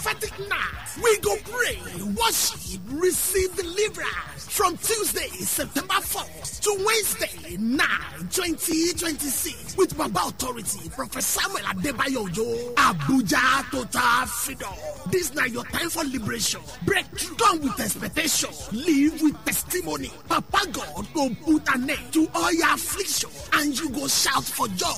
prophetic night. We go pray, worship, receive deliverance from Tuesday, September 4th to Wednesday, 9, 2026 with Baba Authority, Prophet Samuel Adebayo Ojo, Abuja Total Freedom. This now your time for liberation. Breakthrough. Come with expectation. Live with testimony. Papa God go put an end to all your affliction and you go shout for joy.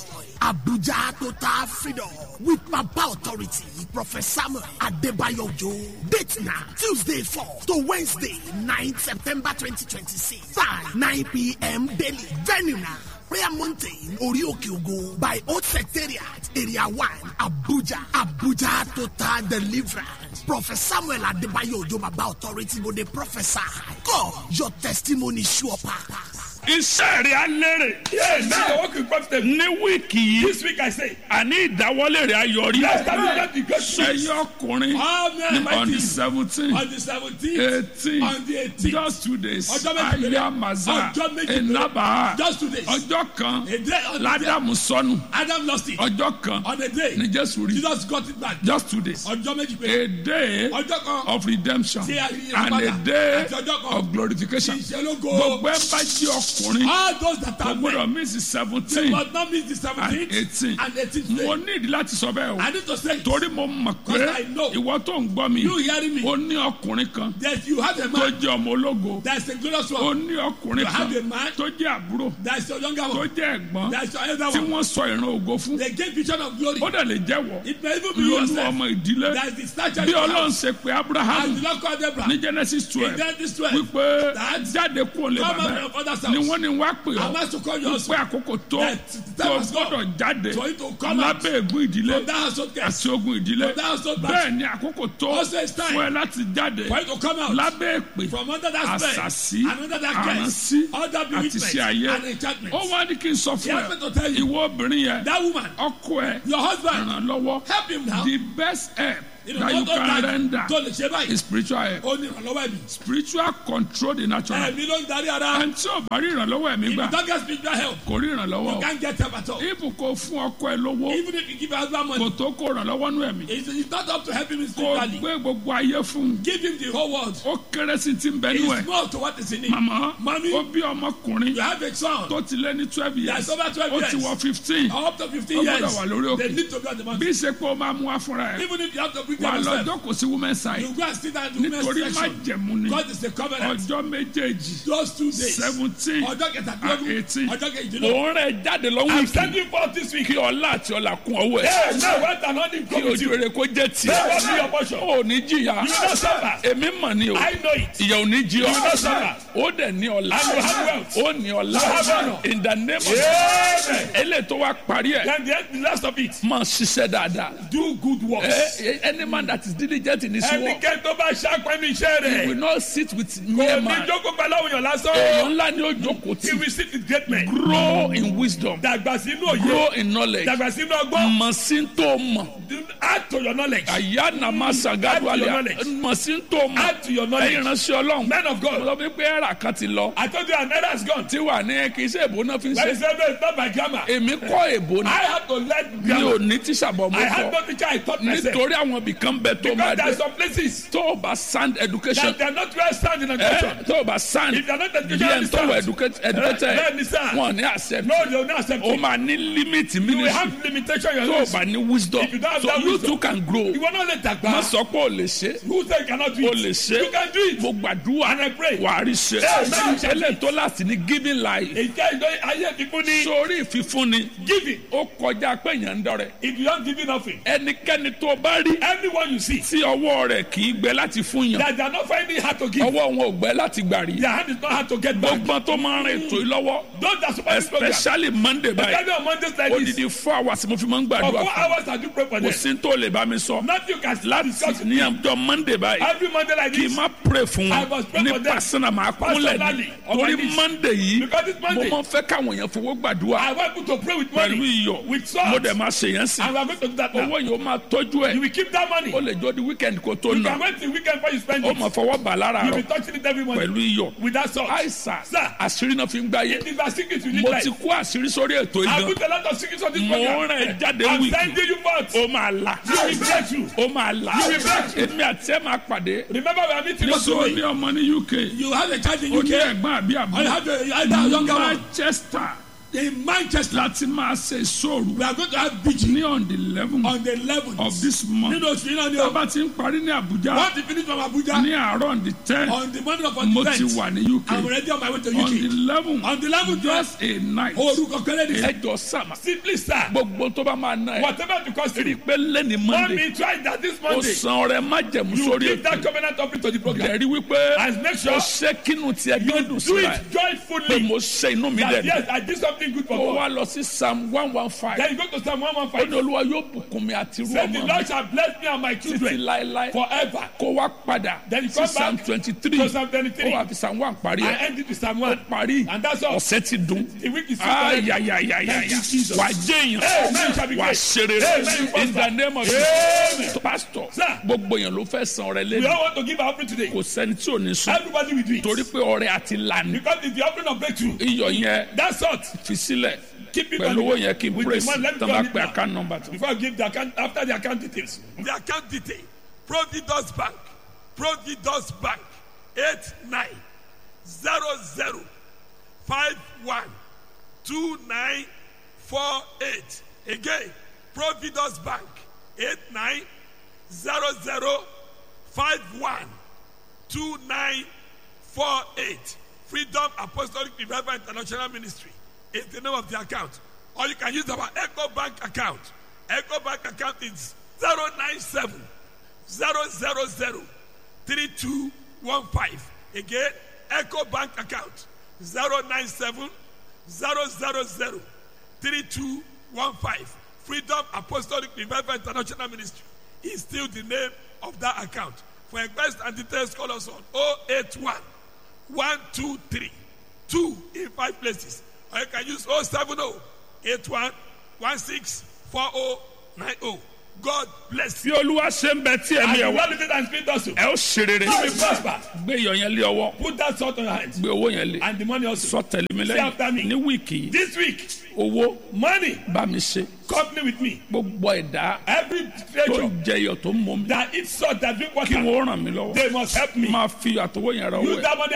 Abuja Total Freedom with Papa Authority, Prophet Samuel Adebayo Ojo. Date now, Tuesday 4 to Wednesday 9 September 2026. Time 9 p.m. daily. Venue now. Prayer Mountain, Orioke Ogo, by Old Secretariat, Area 1, Abuja, Abuja Total Deliverance. Prophet Samuel Adebayo Ojo Baba Authority go dey prophesy. God, your testimony sure pass. iṣẹ́ rẹ̀ á lérè. Yes, now your work will profit. ní wíìkì yìí This week I say, àní ìdáwọ́lé rẹ̀ á yọrí. let's start with that because ẹyọ ọkùnrin Amen. on the seventeen on the 17th, eighteen on the 18th, just two days Ọjọ́ méjì péré. ayamaza Ọjọ́ méjì péré. enaba just two days. ọjọ́ kan A day on the day ládàmú sọnù Adam lost it. ọjọ́ kan On a day, ní jésù rí Jesus got it back. just two days Ọjọ́ méjì péré. a day Ọjọ́ kan of redemption tí a yí and a padà. day Àti ọjọ́ kan of glorification tí ìṣẹ́lógo. gbogbo ẹ bá jí ọkùnrin All those that kò are gbọdọ̀ men, miss they seventeen must not miss the and 17th eighteen and 18th mo day. ní ìdí láti sọ bẹ́ẹ̀ o I need to say, torí mo mọ̀ pé Because I know. ìwọ tó ń gbọ́ mi you hearing me, ó ní ọkùnrin kan that you have a tó man jẹ́ ọmọ ológo that is a glorious ó one, ní ọkùnrin You kan have a man tó jẹ́ àbúrò that is your younger tó one, jẹ́ ẹ̀gbọ́n that is your elder tí one. wọ́n sọ ìran ògo fún They gave vision of glory. ó dẹ̀ lè jẹ́wọ́ It may even be lónú yourself. ọmọ ìdílé That is the stature bí you ọlọ́run have. ṣe pé As abraham the Lord called Abraham. ní genesis In twelve Genesis 12, wípé that jáde kúrò lè come bàbá out ẹ̀ of father's ni house. wọ́n ní wá pè I ọ́ must to call your pé husband. àkókò tó That the time tó has come gbọ́dọ̀ jáde for you to come out lábẹ́ ègún ìdílé from that household curse. àti ogun ìdílé From that household bẹ́ẹ̀ battle. ni àkókò tó Also it's time fún ẹ láti jáde For you to come out lábẹ́ èpè from under that spell àṣàsí and under that curse, àránsí under àti bewitchment ṣe ayé and enchantment. ó wá ní kí n sọ He fún asked me ẹ to tell you, ìwọ obìnrin yẹn that woman, ọkọ ẹ your husband, ràn lọ́wọ́ help him now. the best help You know, that you not can only render tó lè ṣe báyìí. is spiritual help Ó ní ìrànlọ́wọ́ ẹ̀mí. spiritual control the natural Ẹ̀mí ló ń darí ara. ẹni tí ò bá rí ìrànlọ́wọ́ ẹ̀mí If you gbà don't get spiritual help, kò rí ìrànlọ́wọ́ you o can't get help at all. ibù kò fún ọkọ ẹ lówó Even if you give your husband kò money, tó kó ìrànlọ́wọ́ nú ẹ̀mí it's, it's not up to help him kò spiritually. gbé gbogbo ayé fún un Give him the whole world. ó kéré sí ti ń bẹ nú ẹ It's more to what is in it. màmá Mommy, ó bí ọmọkùnrin You have a son. tó ti lé ní twelve years That's over 12 ó ti years. wọ fifteen Up to 15 Ó gbọ́dọ̀ years. wà lórí òkè. They need to be on the bí mountain. ṣe pé ó máa mú wá fúnra ẹ Even if you have to bring wà them lọ yourself, jókòó sí women side you go and sit down in the nítorí women's má section. jẹ̀mú ni God is a covenant. ọjọ́ méjèèjì Those two days. seventeen Ọjọ́ and kẹtàdínlógún. eighteen Ọjọ́ kejìdínlógún. òun rẹ̀ jáde lọ́wọ́ I'm ìkì sending forth this week. kí ọlá àti ọlà kún ọwọ́ ẹ̀ Hey, now what an honor kí come with ojú you. rere kó jẹ́ tiẹ̀ Hey, what be your portion? ó ní jìyà You will not suffer. èmi mọ̀ ni o I know it. ìyà ò ní jí ọ You will not suffer. ó dẹ̀ ní ọlá And you have wealth. ó ní ọlá You have honor. in the name of Amen. eléyìí tó wá parí ẹ̀ Then the, the last of it. máa ṣiṣẹ́ dáadáa Do good works. Eh, eh, any man that is diligent in his work Ẹnikẹ́ni tó bá ṣàpẹ́ ní iṣẹ́ will rẹ̀. not sit with Kò mere ní man jókòó pẹ̀lú àwọn èèyàn lásán. èèyàn ńlá ni ó jókòó He tí will sit with great men. grow in wisdom Dàgbà sínú òye. grow in knowledge Dàgbà sínú ọgbọ́n. mọ̀ sí tó mọ̀ Do- Add to your knowledge. àyà nàmá sàgádù Add to your àlẹ́ knowledge. mọ̀ sí tó mọ̀ Add to your ẹ̀yin knowledge. ránṣẹ́ ọlọ́run Men of mo God. lọ bí pé ẹ̀rà kan ti lọ I told you another has gone. tí wà ní kì í ṣe èbó náà fi ń When he ṣe said no, it's not by grammar. èmi kọ́ èbó ni I had to learn mi ò grammar. ní tíṣà bọ̀ mo I had kọ́ no teacher. I taught myself. nítorí àwọn ibìkan bẹ tó máa Because there dé are some places tó o bá sound education that they are not well sound in ẹ education. tó o bá sound If they are not bí educated, ẹ tó wọ educated Bẹ́ẹ̀ ni sir. wọn ní accept No, they will not accept o it. máa ní limit You will ministry have limitation in tó your o life. bá ní wisdom If you don't have so that you wisdom, too can grow You will not let that má go. sọ pé o lè ṣe Who say you cannot do o it? lè ṣe You can do it. mo gbàdúrà And I pray. wà á rí ṣe Amen. ẹlẹ́ tó láti ní giving life Ìjẹ́ ìjọ ayé fífún ní sórí ìfífúnni giving. ó kọjá pé èèyàn ń dọrẹ If you don't give nothing, ẹnikẹ́ni tó bá rí anyone you see tí ọwọ́ rẹ̀ kì í gbẹ láti fún yàn that they are not finding it hard to give, ọwọ́ wọn ò gbẹ láti gbà rí their hand is not hard to get back. gbogbo tó máa ń rìn ètò yìí lọ́wọ́ Those that support this program, especially monday báyìí especially on Mondays like this, odidi four hours mo fi máa ń for gbàdúrà four fún hours I do pray for kò them. sí tó lè bá mi sọ Nothing you can láti discuss ní ọjọ́ monday báyìí every Monday like kì í this. má pray fún I wọn must pray ní for them. pásánà máa kúnlẹ̀ ní Personally, on my torí knees. monday yìí Because it's mo Monday. máa ń fẹ́ káwọn èèyàn fowó gbàdúrà I want you to pray with pẹ̀lú money, iyọ̀ with salt, mo dẹ̀ máa ṣe yẹn sí and we are going to do that now. owó yìí ó máa tọ́jú You ẹ̀ will keep that money. ó lè jọ di weekend kó tó You nà can wait till weekend before you spend ó it. máa fọwọ́ bà lára You rọ will be touching it every morning pẹ̀lú iyọ̀ with that salt. àìsàn Sir. àṣírí náà fi ń gbáyé It is a secret you need mo life. ti kó àṣírí sórí ètò I ìgbọ̀n put a lot of secrets on this mo program. rìn jáde I'm wíìkì sending you forth. ó máa là You will break through. ó máa là You will break through. èmi àti ẹ máa pàdé Remember we are meeting us nítorí today. ọmọ ní uk You have a child in ó ní UK. ẹ̀gbọ́n àbí I àbúrò have a, either a younger one. manchester In Manchester, láti máa ṣe ìṣòro we are going to have vigil ní on the eleven on the 11th of this month nínú oṣù yìí náà ni o. tábà ti ń parí ní abuja Once you finish from Abuja, ní àárọ̀ on the ten on the morning of mo the ti event, wà ní uk I'm already on my way to on the UK. eleven On the 11th, just a night orúkọ kẹlẹ́ ni. ẹjọ sàmà Simply sir, gbogbo tó bá máa ná ẹ whatever the cost rí i you, pé lẹ́ni monday mommy try that this ó Monday. san ọrẹ májẹ̀mú You sórí give that ètò covenant offering to the program. ẹ̀rí wípé And make ó sure ṣe kínú tiẹ̀ you gbẹ́dùn do síra ẹ̀ it pé joyfully. mo ṣe inú mi That dẹ̀ yes, I did something good for ó God. wá lọ sí psalm one one five Then you go to Psalm ó ní 115. olúwa yóò bùkún mi àti irú Say the ọmọ mi Lord shall bless me and my títí children láéláé forever. kó wá padà Then you sí come psalm back twenty three to Psalm 23. ó wà fi psalm one parí I ẹ̀ end it with Psalm 1. parí And that's all. ọ̀sẹ̀ ti dùn The week is finished. ayayayaya Thank you, Jesus. wà á jẹ́ Amen. Shall be èèyàn wà á great. ṣe rere Amen. in the name of Amen. Jesus pastor Sir. gbogbo èèyàn ló fẹ́ san ọrẹ We lẹ́nu all want to give our offering today. kò sẹ́ni tí ò ní sùn Everybody will do it. torí pé ọrẹ àti lànà Because it's the offering of breakthrough. iyọ̀ yẹn That's all. fi sílẹ̀ Keep it pẹ̀lú on owó the- yẹn kí n with the praise money. Let me tán go bá on it pe now. account number tó. Before I give the account, after the account details. The account detail. Providus Bank. Providus Bank. 8900512948. Again, Providus Bank. 8900512948. Freedom Apostolic Revival International Ministry is the name of the account. Or you can use our Echo Bank account. Echo Bank account is 097 000 3215. Again, Echo Bank account 097 000 3215. Freedom Apostolic Revival International Ministry is still the name of that account. For inquiries and details, call us on 081 123 2 in five places. Or you can use 070 81 16 4090. God bless you. bí olúwa ṣe ń bẹ tí ẹ̀mí ẹ̀ wá Well, it and spirit also. ẹ ó ṣe rere You will prosper. gbé iyọ̀ yẹn lé ọwọ́ Put that salt on your hands. gbé owó yẹn lé And the money also. sọ tẹ̀lé mi Say after me. lẹ́yìn ní wíìkì yìí This week, owó money, bá mi ṣe company with me. gbogbo ẹ̀dá Every tó creature ń jẹ iyọ̀ tó ń mọ mi that eats salt, that drink kí water, wọ́n ràn mí lọ́wọ́ they must help me. máa fi àtọwọ́ yẹn ra owó Use ẹ̀ that money